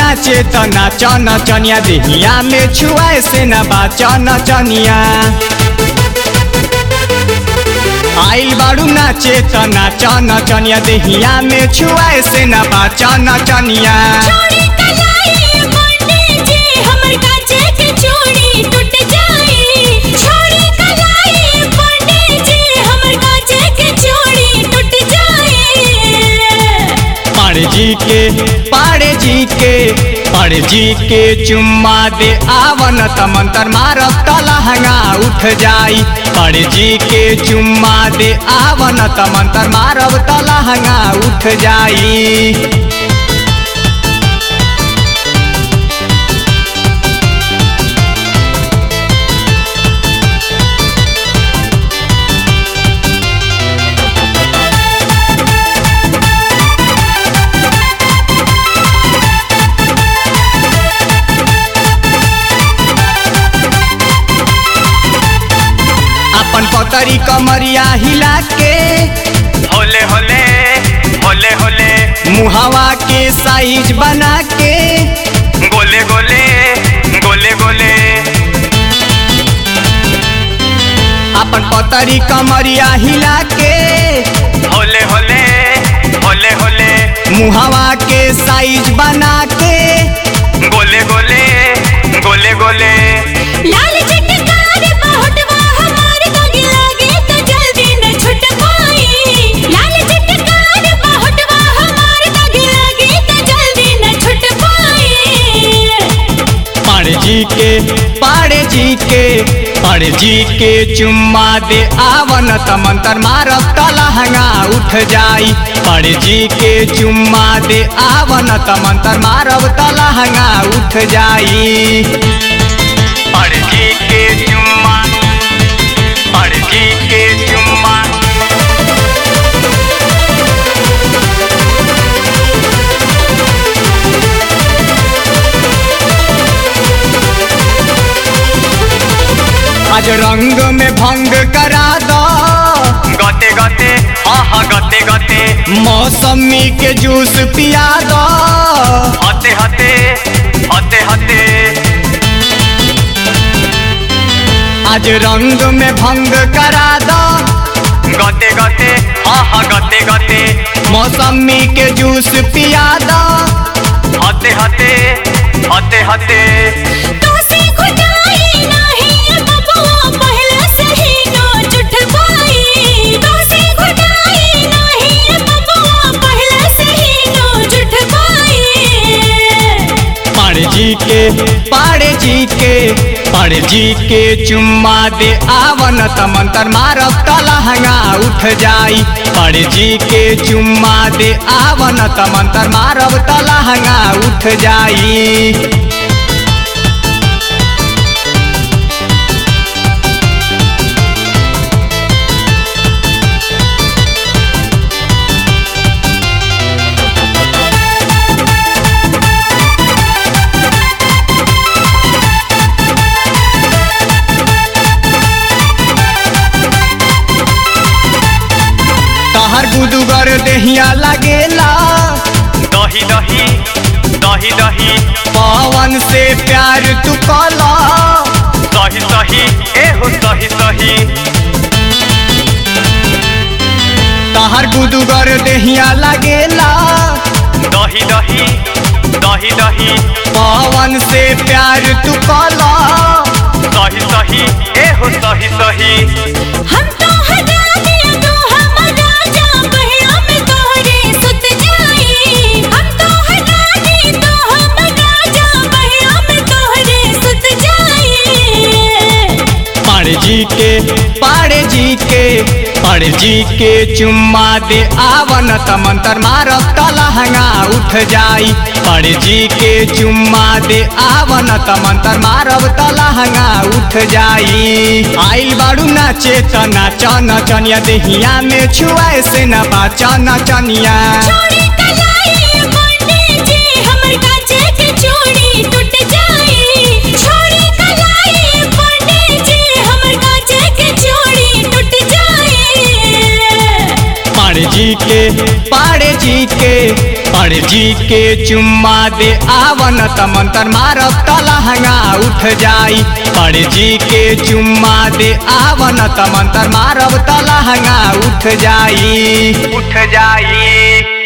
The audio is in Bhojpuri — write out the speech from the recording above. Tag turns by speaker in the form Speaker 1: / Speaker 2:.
Speaker 1: नाचे त नाच नचनिया देहिया में छुआए से न बाच नचनिया आइल बाड़ू नाचे त नाच नचनिया देहिया में छुआए से न बाच नचनिया
Speaker 2: छोड़ी कलाई पंडित जी हमर काचे के चूड़ी टूट जाई छोड़ी कलाई पंडित जी हमर काचे के चूड़ी टूट जाई
Speaker 1: पाड़े जी के पाड़े जी के पाड़े जी के चुम्मा दे आवन त मंतर मारब त लहंगा उठ जाई पाड़े जी के चुम्मा दे आवन त मंतर मारब त लहंगा उठ जाई अपन पतरी कमरिया हिला के
Speaker 3: होले होले होले होले
Speaker 1: मुहावा के साइज बना के
Speaker 3: गोले गोले गोले गोले
Speaker 1: अपन पतरी कमरिया हिला के
Speaker 3: होले होले होले होले
Speaker 1: मुहावा के साइज बना के
Speaker 3: गोले गोले गोले गोले
Speaker 2: लाल चटकार बहुटवा हमार दागी लागे तो जल्दी न छूट पाई लाल चटकार बहुटवा हमार दागी लागे तो जल्दी न छूट पाई
Speaker 1: पाड़े जी के पाड़े जी के पाड़े जी के चुम्मा दे आवन त मंतर मारब त लहंगा उठ जाई पाड़े जी के चुम्मा दे आवन त मंतर मारब त लहंगा उठ जाई
Speaker 3: पड़ जी के चुम्मा पड़ जी के चुम्मा
Speaker 1: आज रंग में भंग करा दो
Speaker 3: गते गते हाँ हाँ गते गते
Speaker 1: मौसमी के जूस पिया दो
Speaker 3: हते हते हते हते
Speaker 1: आज रंग में भंग करा दो
Speaker 3: गते गते हाँ हाँ गते गते
Speaker 1: मौसमी के जूस पिया दो
Speaker 3: हते हते हते हते
Speaker 2: तोसे खुदाई नाही बबुआ पहले से ही नो जुट पाई तोसे खुदाई नाही बबुआ पहले से ही नो जुट पाई
Speaker 1: पाड़े जी के पाड़े जी के पाड़े जी के चुम्मा दे आवन त मंतर मारब त लहंगा उठ जाई पाड़े जी के चुम्मा दे आवन त मंतर मारब त लहंगा उठ जाई तहर गुदुगर देहिया लगेला
Speaker 3: दही दही दही दही
Speaker 1: पवन से प्यार तू कला
Speaker 3: सही सही ए हो सही सही
Speaker 1: तहर गुदुगर देहिया लगेला
Speaker 3: दही दही दही दही
Speaker 1: पवन से प्यार तू कला
Speaker 3: सही सही ए हो सही सही
Speaker 2: हम तो हटा दिया तो हम राजा बहिया में तोहरे सुत जाई हम तो हटा दी तो हम राजा बहिया में तोहरे सुत जाई
Speaker 1: पाड़े जी के पाड़े जी के पाड़े जी के चुम्मा दे आवन त मंतर मारब त लहंगा उठ जाई पाड़े जी के चुम्मा दे आवन त मंतर मारब त लहंगा उठ जाई आइल बाड़ू नाचे त नाच नचनिया देहिया में छुआए से न बाच नचनिया
Speaker 2: छोड़ी कलाई पंडित जी हमर काचे के चूड़ी टूट जाई छोड़ी कलाई पंडित जी हमर काचे के चूड़ी टूट जाई
Speaker 1: पाड़े जी के पाड़े जी के पड़ जी के चुम्मा दे आवन त मंतर मारब त लहंगा उठ जाई पड़ जी के चुम्मा दे आवन त मंतर मारब त लहंगा उठ जाई
Speaker 3: उठ जाई